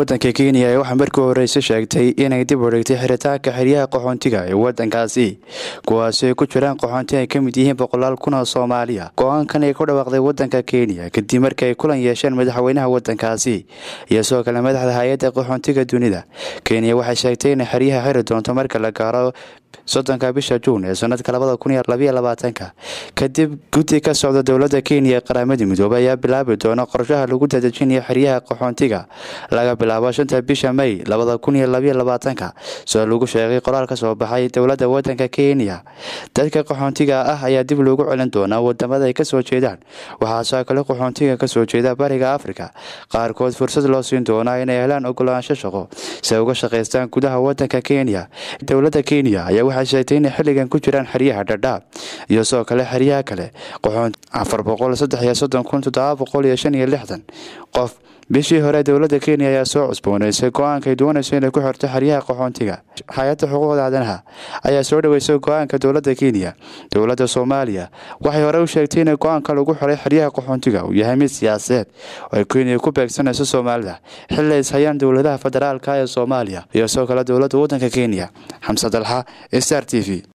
wadanka kenya ee waxaa markii horeyse sheegtay inay dib u dhigtay xiritaanka xeryaha qaxoontiga ee wadankaasi kuwaasi ay ku jiraan qaxoonti ay ka mid yihiin boqolaal kun oo soomaaliya go-aankan ay ku dhawaaqday wadanka kenya kadib markii ay kulan yeesheen madaxweynaha wadankaasi iyo sidoo kale madaxda hay-adda qaxoontiga dunida kenya waxay sheegtay inay xeryaha xiri doonto marka la gaaro soddonka bisha juun ee sanadka labada kun iyo labayo labaatanka kadib guddi ka socda dowladda kenya ee qaramada midoobay ayaa bilaabi doona qorshaha lagu dadejinayo xeryaha qaxoontiga laga bilaabo shanta bisha may labada kun iyo labayo labaatanka sida lagu sheegay qoraal ka soo baxay dowladda wadanka kenya dadka qaxoontiga ah ayaa dib loogu celin doonaa wadamada ay kasoo jeedaan waxaa sidoo kale qaxoontiga kasoo jeeda bariga afrika qaarkood fursad loo siin doonaa inay helaan ogolaansho shaqo si ay uga shaqaystaan gudaha wadanka kenya dowladda kenya ayaa waxay sheegtay inay xilligan ku jiraan xeryaha dhadhaab iyo sidoo kale xeryaha kale qoxoon afar boqol saddex iyo soddon kun toddoba boqol iyo shan iyo lixdan qof bishii hore dowladda kenya ayaa soo cusbooneysay go-aankay doonayso inay ku xirto xeryaha qaxoontiga hay-adda xuquuqda aadanaha ayaa soo dhaweysay go-aanka dowladda kenya dowladda soomaaliya waxay hore u sheegtay in go-aanka lagu xiray xeryaha qaxoontiga uu yahay mid siyaasadeed oo ay kenya ku beegsanayso soomaalida xili ay ishayaan dowladaha federaalka ee soomaaliya iyo sidoo kale dowladda wadanka kenya xamse dalxa star t v